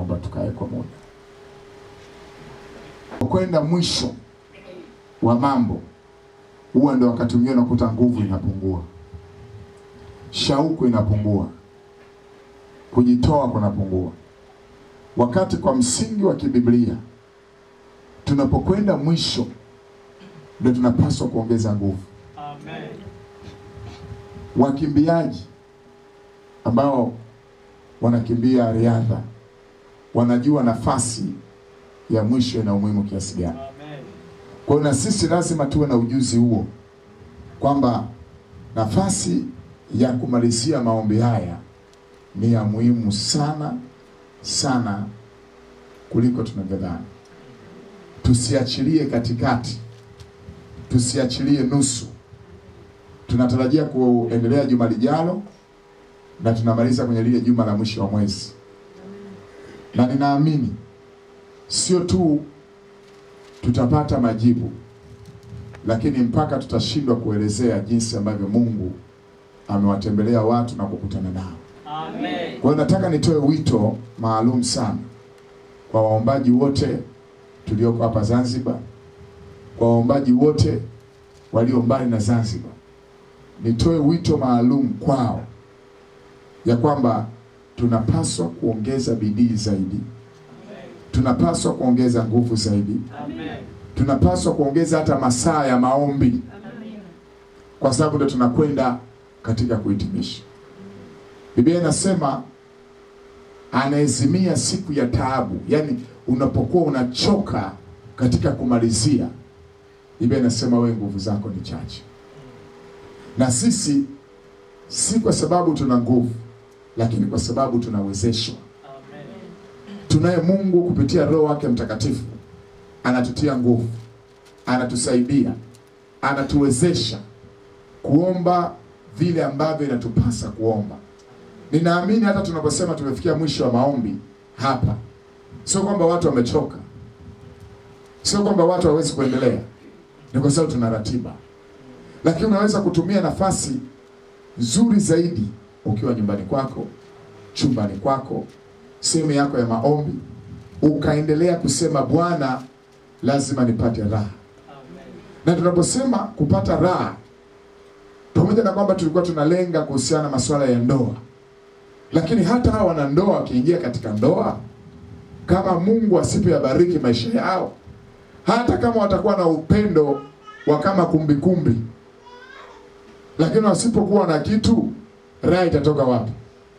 naomba tukae kwa muda. Kwenda mwisho wa mambo, huwa ndio wakati mwingine unakuta nguvu inapungua, shauku inapungua, kujitoa kunapungua. Wakati kwa msingi wa kibiblia tunapokwenda mwisho, ndio tunapaswa kuongeza nguvu. Amen. Wakimbiaji ambao wanakimbia riadha wanajua nafasi ya mwisho ina umuhimu kiasi gani. Amen. Kwa hiyo na sisi lazima tuwe na ujuzi huo kwamba nafasi ya kumalizia maombi haya ni ya muhimu sana sana kuliko tunavyodhani. Tusiachilie katikati, tusiachilie nusu. Tunatarajia kuendelea juma lijalo na tunamaliza kwenye lile juma la mwisho wa mwezi, na ninaamini sio tu tutapata majibu, lakini mpaka tutashindwa kuelezea jinsi ambavyo Mungu amewatembelea watu na kukutana nao. Amen. Kwa hiyo nataka nitoe wito maalum sana kwa waombaji wote tulioko hapa Zanzibar, kwa waombaji wote walio mbali na Zanzibar. Nitoe wito maalum kwao ya kwamba tunapaswa kuongeza bidii zaidi, tunapaswa kuongeza nguvu zaidi, Amen. tunapaswa kuongeza hata masaa ya maombi, kwa sababu ndio tunakwenda katika kuhitimisha. Biblia inasema anaezimia siku ya taabu, yaani unapokuwa unachoka katika kumalizia, Biblia inasema wewe nguvu zako ni chache. Na sisi si kwa sababu tuna nguvu, lakini kwa sababu tunawezeshwa. Amen. Tunaye Mungu kupitia Roho wake Mtakatifu anatutia nguvu, anatusaidia, anatuwezesha kuomba vile ambavyo inatupasa kuomba. Ninaamini hata tunaposema tumefikia mwisho wa maombi hapa, sio kwamba watu wamechoka, sio kwamba watu hawawezi kuendelea, ni kwa sababu tuna ratiba. Lakini unaweza kutumia nafasi nzuri zaidi ukiwa nyumbani kwako, chumbani kwako, sehemu yako ya maombi, ukaendelea kusema Bwana, lazima nipate raha. Amen. Na tunaposema kupata raha, pamoja na kwamba tulikuwa tunalenga kuhusiana na masuala ya ndoa, lakini hata hawa wanandoa wakiingia katika ndoa, kama Mungu asipoyabariki maisha yao, hata kama watakuwa na upendo wa kama kumbikumbi, lakini wasipokuwa na kitu, raha itatoka wapi?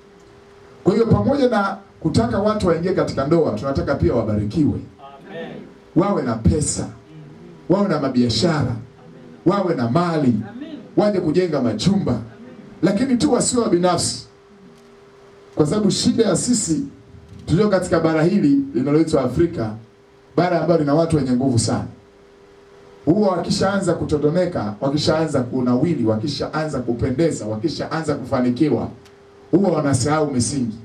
Kwa hiyo pamoja na kutaka watu waingie katika ndoa, tunataka pia wabarikiwe, Amen. wawe na pesa, wawe na mabiashara, wawe na mali, waje kujenga majumba, lakini tu wasio wa binafsi, kwa sababu shida ya sisi tulio katika bara hili linaloitwa Afrika, bara ambalo lina watu wenye nguvu sana, huwa wakishaanza kutodomeka, wakishaanza kunawili, wakishaanza kupendeza, wakishaanza kufanikiwa, huwa wanasahau misingi.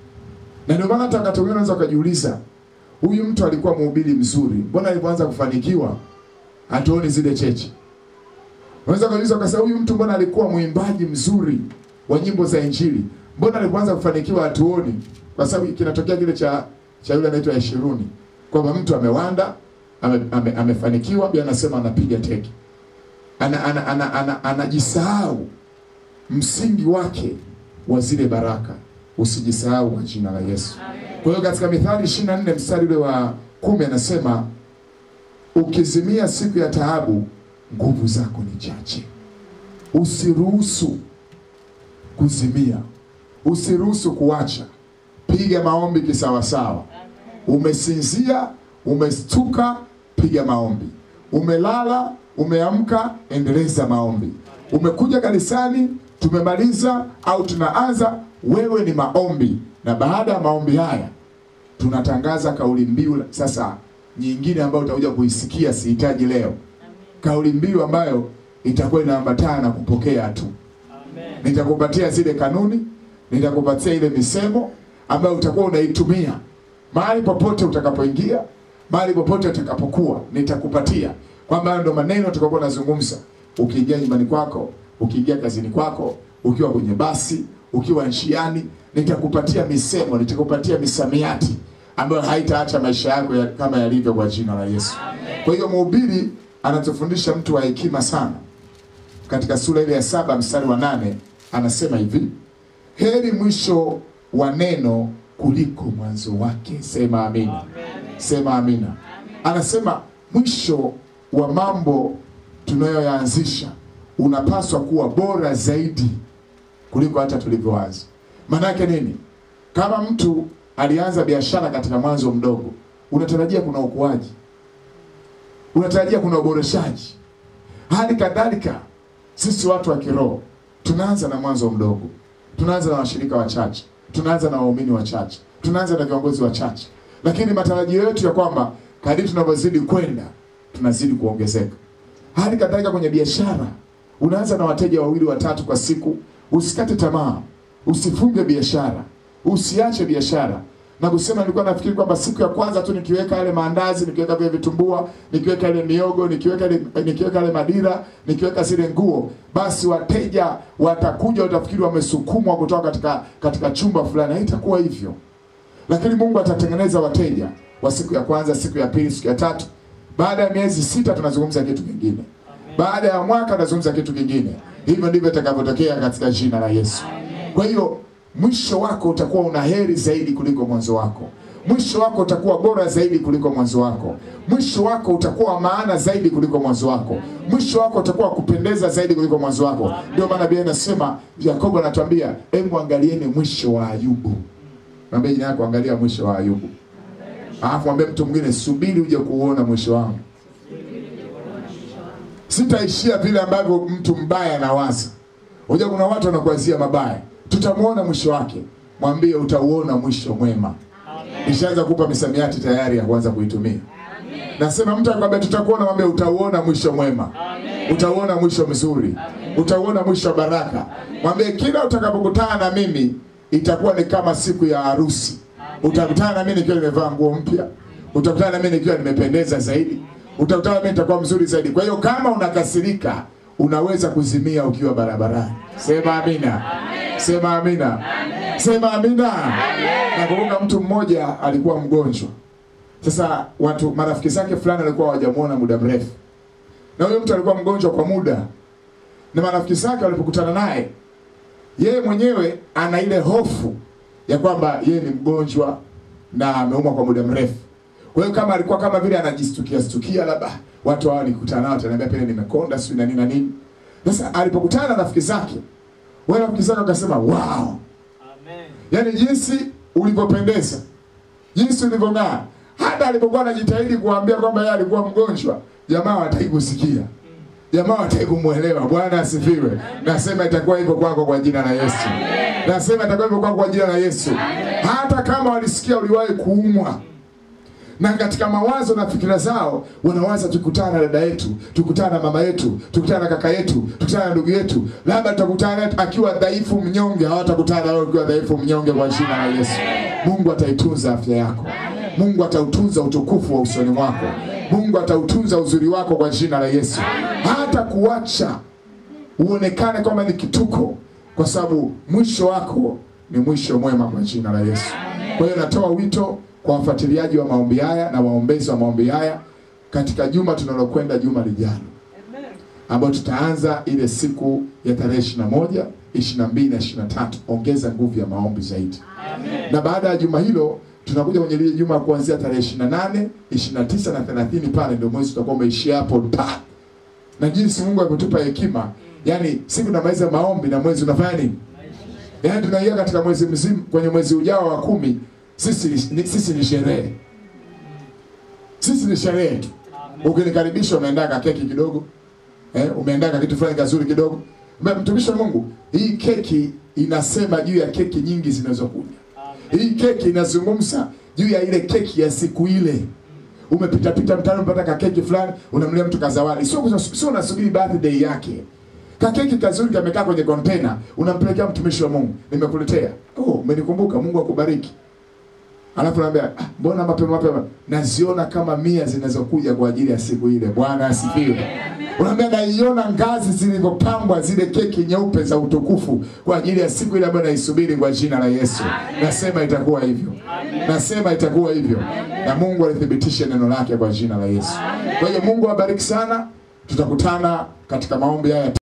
Na ndio maana hata wakati mwingine unaweza ukajiuliza, huyu mtu alikuwa mhubiri mzuri, mbona alipoanza kufanikiwa hatuoni zile cheche? Unaweza kujiuliza ukasema, huyu mtu mbona alikuwa mwimbaji mzuri wa nyimbo za Injili, mbona alipoanza kufanikiwa hatuoni? Kwa sababu kinatokea kile cha cha yule anaitwa Yeshuruni, kwamba mtu amewanda ame, ame, amefanikiwa, pia anasema anapiga teke, ana, ana, ana, ana, anajisahau msingi wake wa zile baraka. Usijisahau kwa jina la Yesu. Kwa hiyo katika Mithali 24 mstari ule wa kumi anasema ukizimia siku ya taabu, nguvu zako ni chache. Usiruhusu kuzimia, usiruhusu kuacha. Piga maombi kisawasawa. Umesinzia, umestuka, piga maombi. Umelala, umeamka, endeleza maombi. Umekuja kanisani, tumemaliza au tunaanza, wewe ni maombi. Na baada ya maombi haya tunatangaza kauli mbiu sasa nyingine ambayo utakuja kuisikia, sihitaji leo, kauli mbiu ambayo itakuwa inaambatana na kupokea tu. Amen. Nitakupatia zile kanuni, nitakupatia ile misemo ambayo utakuwa unaitumia mahali popote utakapoingia, mahali popote utakapokuwa, nitakupatia kwamba hayo ndo maneno utakapokuwa unazungumza ukiingia nyumbani kwako, ukiingia kazini kwako, ukiwa kwenye basi, ukiwa njiani, nitakupatia misemo, nitakupatia misamiati ambayo haitaacha maisha yako ya, kama yalivyo kwa jina la Yesu. Kwa hiyo mhubiri anatufundisha mtu wa hekima sana. Katika sura ile ya saba mstari wa nane anasema hivi, heri mwisho wa neno kuliko mwanzo wake. Sema amina. Sema amina. Anasema mwisho wa mambo tunayoyaanzisha unapaswa kuwa bora zaidi kuliko hata tulivyoanza. Maana yake nini? Kama mtu alianza biashara katika mwanzo mdogo, unatarajia kuna ukuaji, unatarajia kuna uboreshaji. Hali kadhalika sisi watu wa kiroho tunaanza na mwanzo mdogo, tunaanza na washirika wachache, tunaanza na waumini wachache, tunaanza na viongozi wachache, lakini matarajio yetu ya kwamba kadiri tunavyozidi kwenda tunazidi kuongezeka. Hali kadhalika kwenye biashara, unaanza na wateja wawili watatu kwa siku. Usikate tamaa, usifunge biashara, usiache biashara na kusema nilikuwa nafikiri kwamba siku ya kwanza tu nikiweka yale maandazi, nikiweka vile vitumbua, nikiweka ile miogo, nikiweka ile nikiweka ile madira, nikiweka zile nguo, basi wateja watakuja, watafikiri wamesukumwa kutoka katika katika chumba fulani. Haitakuwa hivyo, lakini Mungu atatengeneza wateja wa siku ya kwanza, siku ya pili, siku ya tatu. Baada ya miezi sita tunazungumza kitu kingine, baada ya mwaka tunazungumza kitu kingine. Hivyo ndivyo itakavyotokea katika jina la Yesu. Kwa hiyo mwisho wako utakuwa una heri zaidi kuliko mwanzo wako. Mwisho wako utakuwa bora zaidi kuliko mwanzo wako. Mwisho wako utakuwa wa maana zaidi kuliko mwanzo wako. Mwisho wako utakuwa wa kupendeza zaidi kuliko mwanzo wako. Ndio maana Biblia inasema, Yakobo anatuambia, hebu angalieni mwisho wa Ayubu. Mwambie jina yako, angalia mwisho wa Ayubu. Alafu mwambie mtu mwingine, subiri uje kuuona mwisho wangu. Sitaishia vile ambavyo mtu mbaya anawaza. Unajua kuna watu wanakuazia mabaya, tutamwona mwisho wake. Mwambie utauona mwisho mwema. Nishaanza kupa misamiati tayari ya kuanza kuitumia. Nasema mtu akwambia tutakuona, mwambie utauona mwisho mwema, utauona mwisho mzuri, utauona mwisho wa baraka. Mwambie kila utakapokutana na mimi itakuwa ni kama siku ya harusi. Utakutana na mimi nikiwa nimevaa nguo mpya, utakutana na mimi nikiwa nimependeza zaidi, utakutana na mimi nitakuwa mzuri zaidi. Kwa hiyo kama unakasirika, unaweza kuzimia ukiwa barabarani. Sema amina, sema amina, sema amina. Nakumbuka mtu mmoja alikuwa mgonjwa. Sasa watu marafiki zake fulani walikuwa hawajamuona muda mrefu, na huyo mtu alikuwa mgonjwa kwa muda, na marafiki zake walipokutana naye, yeye mwenyewe ana ile hofu ya kwamba yeye ni mgonjwa na ameumwa kwa muda mrefu. Kwa hiyo kama alikuwa kama vile anajistukia stukia, labda watu hao nikutana nao ataniambia pale nimekonda sio na nini na nini. Sasa alipokutana na rafiki zake, wale rafiki zake wakasema wow, Amen. yaani jinsi ulivyopendeza, jinsi ulivyong'aa. Hata alipokuwa anajitahidi kuambia kwamba yeye alikuwa mgonjwa, jamaa wataki kusikia, jamaa wataki kumwelewa. Bwana asifiwe. Nasema itakuwa hivyo kwako kwa jina la Yesu. Nasema itakuwa hivyo kwako kwa jina la Yesu. Hata kama walisikia uliwahi kuumwa na katika mawazo na fikira zao wanawaza tukutana na dada yetu, tukutana na mama yetu, tukutana na kaka yetu, tukutana na ndugu yetu, labda tutakutana naye akiwa dhaifu mnyonge. Hawatakutana nawe ukiwa dhaifu mnyonge kwa jina la Yesu. Mungu ataitunza afya yako, Mungu atautunza utukufu wa usoni mwako, Mungu atautunza uzuri wako kwa jina la Yesu. Hata kuacha uonekane kwamba ni kituko, kwa sababu mwisho wako ni mwisho mwema kwa jina la Yesu. Kwa hiyo natoa wito kwa wafuatiliaji wa maombi haya na waombezi wa maombi haya katika juma tunalokwenda, juma lijalo, ambayo tutaanza ile siku ya tarehe 21, 22 na 23. Ongeza nguvu ya maombi zaidi, na baada ya juma hilo tunakuja kwenye lile juma kuanzia tarehe 28, 29 na 30. Pale ndio mwezi tutakuwa umeishia hapo ta na jinsi Mungu ametupa hekima, yani siku tunamaliza maombi na mwezi unafanya nini? Yaani tunaingia katika mwezi mzima, kwenye mwezi ujao wa kumi sisi ni, sisi ni sherehe, sisi ni sherehe tu. Ukinikaribisha umeandaa ka keki kidogo eh, umeandaa ka kitu fulani kazuri kidogo. Mbona mtumishi wa Mungu, hii keki inasema juu ya keki nyingi zinazokuja. Hii keki inazungumza juu ya ile keki ya siku ile. Umepita pita mtaani unapata ka keki fulani, unamlia mtu kazawadi. Sio sio unasubiri birthday yake. Kakeki kazuri kamekaa kwenye container, unampelekea mtumishi wa Mungu. Nimekuletea. Oh, umenikumbuka, Mungu akubariki. Alafu naambia, ah, mbona mapema mapema? Naziona kama mia zinazokuja kwa ajili ya siku ile. Bwana asifiwe. Unaambia naiona ngazi zilivyopambwa zile keki nyeupe za utukufu kwa ajili ya siku ile ambayo naisubiri kwa jina la Yesu. Nasema itakuwa hivyo. Nasema itakuwa hivyo. Na Mungu alithibitishe neno lake kwa jina la Yesu. Kwa hiyo Mungu awabariki sana. Tutakutana katika maombi haya